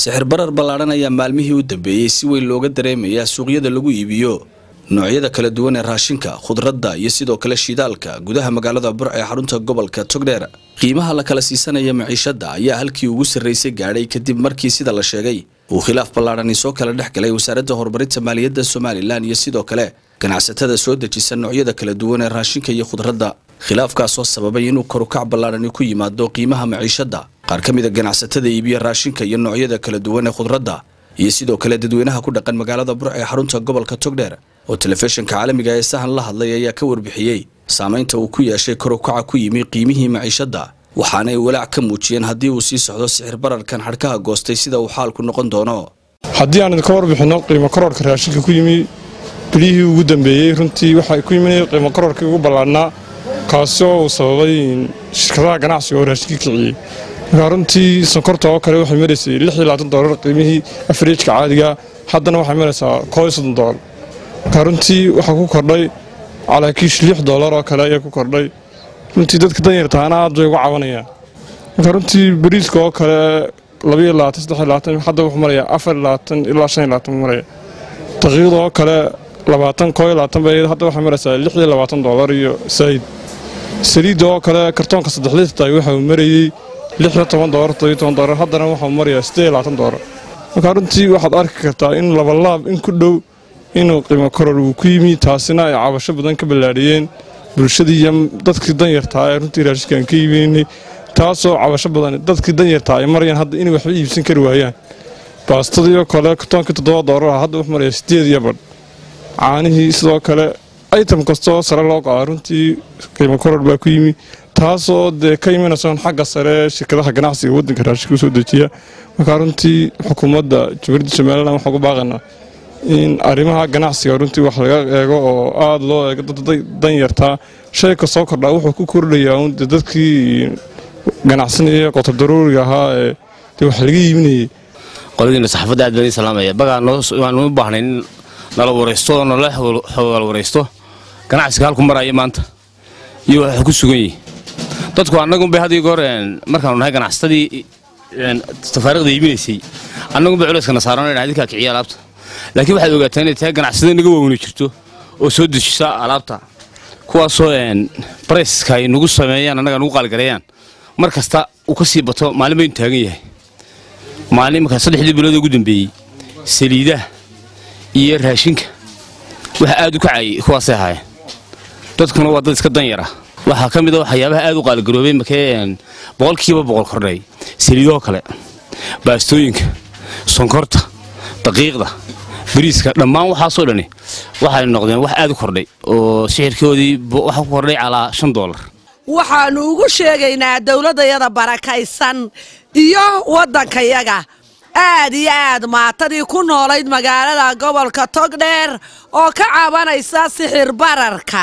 sixir barar ballaadhan ayaa maalmihii u dambeeyey si weyn looga dareemayaa suuqyada lagu iibiyo noocyada kala duwan ee raashinka khudradda iyo sidoo kale shidaalka gudaha magaalada burc ee xarunta gobolka togdheer qiimaha la kala siisanaya maciishadda ayaa halkii ugu sarraysay gaadhay kadib markii sida la sheegay uu khilaaf ballaadhani soo kala dhex galay wasaaradda horumarinta maaliyadda somalilan iyo sidoo kale ganacsatada soo dejisa noocyada kala duwan ee raashinka iyo khudradda khilaafkaasoo sababay inuu korukac ballaadhani ku yimaado qiimaha maciishadda qaar ka mida ganacsatada iibiya raashinka iyo noocyada kala duwan ee khudradda iyo sidoo kale dadweynaha ku dhaqan magaalada burc ee xarunta gobolka togdheer oo telefishinka caalamiga ee sahan la hadlay ayaa ka warbixiyey saamaynta uu ku yeeshay korukaca ku yimi qiimihii maciishadda waxaanay walaac ka muujiyeen haddii uu sii socdo sixir bararkan xadhkaha goostay sida uu xaalku noqon doono haddii aan idinka warbixinno qiimo kororka raashinka ku yimi bilihii ugu dambeeyey runtii waxaa ku yimi qiimo kororkii ugu ballaadhnaa kaasi oo uu sababay shirkadaha ganacsiga oo raashinka kiciyey markaa runtii sonkorta oo kale waxay maraysay dolar qiimihii afreejka caadiga haddana waxay maraysaa dolar markaa runtii waxaa ku kordhay calaakiish lix dolar oo kale ayaa ku kordhay runtii dadka danyartaana aad bay uga cabanayaan markaa runtii bariiska oo kale hadda wuxuu marayaa ilaa buu maraya daqiiqda oo kale hadda waxay maraysaa dolar iyo saayid saliidda oo kale kartoonka saddex litrta waxa uu marayey dolar dolar haddana waxau marayaa dolar markaa runtii waxaad arki kartaa in labalaab in ku dhow inuu qiimo koror uu ku yimi taasina ay cabasho badan ka ballaadhiyeen bulshadii iyo dadkii danyartaa ee runtii raashinkaan ka iibeynay taasoo cabasho badan dadkii danyartaa ay marayaan hadda inay waxba iibsan kari waayaan baastadii oo kale kartoonkii toddoba doolar ah hadda wuxuu maraya sideed iyo badh caanihii sidoo kale item kastoo sare loo qaada runtii qiimo koror baa ku yimi taasoo dee ka imanaysoon xagga sare shirkadaha ganacsiga waddanka raashinka u soo dejiya markaa runtii xukuumadda jamhuuriyadda somalilan waxaan ku baaqaynaa in arrimaha ganacsiga runtii wax laga eego oo aada loo eego dad danyartaa shay ka soo kordhaa wuxuu ku kordhayaa un de dadkii ganacsanaya qotor daruuriga ahaa ee de wax laga iibinayay qoladiina saxaafadda aad baan salaamaya bagaa waanu u baahnay in nala waraysto oo nala xoogaal waraysto ganacsiga halku maraya maanta iyo waxa ku sugan yihi dadku annagunbay had iyo goor markaanu nahay ganacsatadii tafaariiqda iibinaysay annagunbay culayskana saaran idinkaa kiciya alaabta laakiin waxaad ogaataa inay tahay ganacsada naga waaweyni jirto oo soo dejisa alaabta kuwaasoo barayska ay nagu sameeyaan annaga nagu qaaligareeyaan mar kasta uu ka sii bato maalin baynu taagan yahay maalin markaa saddexdii bilood ugu dambeeyey saliidaha iyo raashinka waxa aad u kacayay kuwaasay ahaayeen dadkuna waa dad iska danyar ah waxaa ka mid a waxyaabaha aad u qaaligaroobay markee boqolkiiba boqol kordhay saliidoo kale baastooyinka sonkorta daqiiqda bariiska dhammaan waxaasoo dhani waxay noqdeen wax aad u kordhay oo sixirkoodii waxa ku kordhay calaa shan doolar waxaannu ugu sheegaynaa dowladdayada barakaysan iyo waddankayaga aad iyo aad maatadii ku noolayd magaalada gobolka togdheer oo ka cabanaysa sixir bararka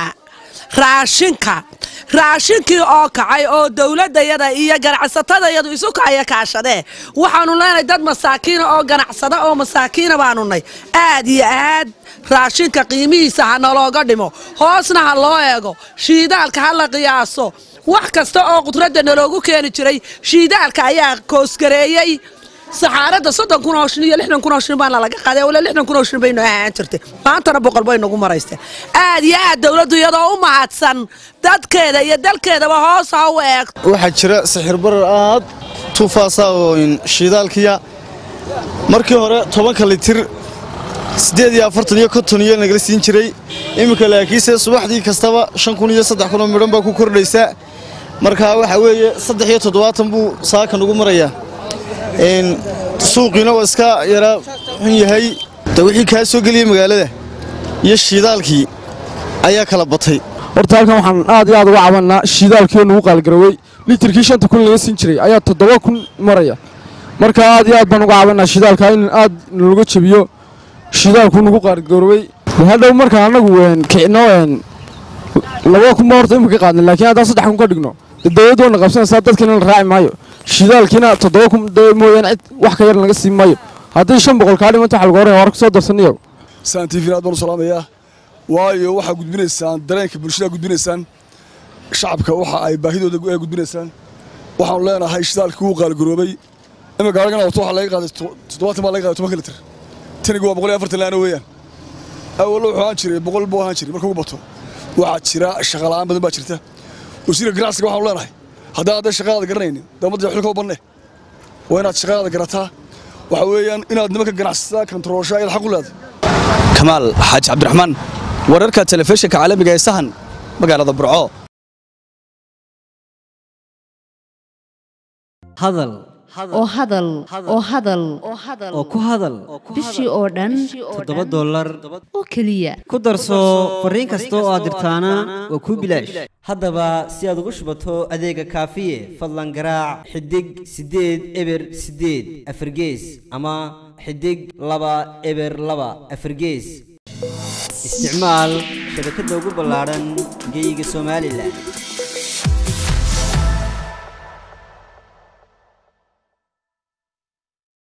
raashinka raashinkii oo kacay oo dowladdayada iyo ganacsatadayadu isu kacaya kaashadee waxaannu leenahay dad masaakiina oo ganacsada oo masaakiina baanu nay aad iyo aad raashinka qiimihiisa ha nalooga dhimo hoosna ha loo eego shiidaalka ha la qiyaaso wax kasta oo qudradda naloogu keeni jiray shiidaalka ayaa koosgareeyey saxaaradda soddon kun oo shin iyo lixdan kun oo shin baana laga qaaday wala lixdan kun oo shin baynu ahaan jirtay maantana boqol bay nagu maraysteen aad iyo aad dowladdu iyadoo u mahadsan dadkeeda iyo dalkeedaba hoos ha u eeg waxaa jira sixir barar aad tuufaasa oo shiidaalkiya markii hore tobanka litir siddeed iyo afartan iyo konton iyo nagala siin jiray iminka laakiinse subaxdii kastaba shan kun iyo saddex kunoo midhan baa ku kordhaysa markaa waxaa weeye saddex iyo toddobaatan buu saaka nagu marayaa suuqiina waa iska yaraa xun yahay de wixii kaa soo geliyey magaalada iyo shiidaalkii ayaa kala batay horta halkan waxaan aad iyo aad uga cabannaa shiidaalkiioo nagu qaalgaroowey litirkii shanta kun laga siin jiray ayaa toddoba kun maraya marka aad iyo aad baan uga cabannaa shidaalka in aad nalaga jebiyo shidaalku nagu qaalgaroowey hadhow markaan annagu kicino laba kunba horta imika ka qaadna laakiin haddaan saddex kun ka dhigno dawladdu wana qabsanaysaa dadkiina la raaci maayo shidaalkiina toddoba kun mooyaane cid wax ka yar naga siin maayo haddii shan boqol kaa dhimanta waxa lagu horaya war ku soo darsaniyo saan tvn aad baan u salaamayaa waayo waxaa gudbinaysaan dareenka bulshada gudbinaysaan shacabka waxa ay baahidooda gudbinaysaan waxaanu leenahay shidaalkii wuu qaalgaroobay ima gaarigan wato waxaa laga qaaday toddobaatan baa laga qaaday tobanka litir tanigu waa boqol iyo afartan laana weeyaan awallo wuxuu ahaan jiray boqol buu ahaan jiray marka ugu bato waxaa jira shaqa la'aan badan baa jirta wasiirka ganacsiga waxaanu leenahay haddaan hadday shaqadaada garanaynin dowladda xilka u banne waa inaad shaqadaada garataa waxa weeyaan inaad nimanka ganacsatada kantaroosha ayaad xaq u leedahay kamaal xaaji cabdiraxmaan wararka telefishinka caalamiga ee sahan magaalada burco hadal oo hadal oo hadal oo ku hadal bishii oo dhan toddoba dollar oo keliya ku darso fariin kasta oo aad dirtaana waa kuu bilaash haddaba si aad ugu shubato adeega kaafiye fadlan garaac xidig siddeed eber siddeed afargees ama xidig laba eber laba afargees isticmaal shabakadda ugu ballaadhan geyga somalilan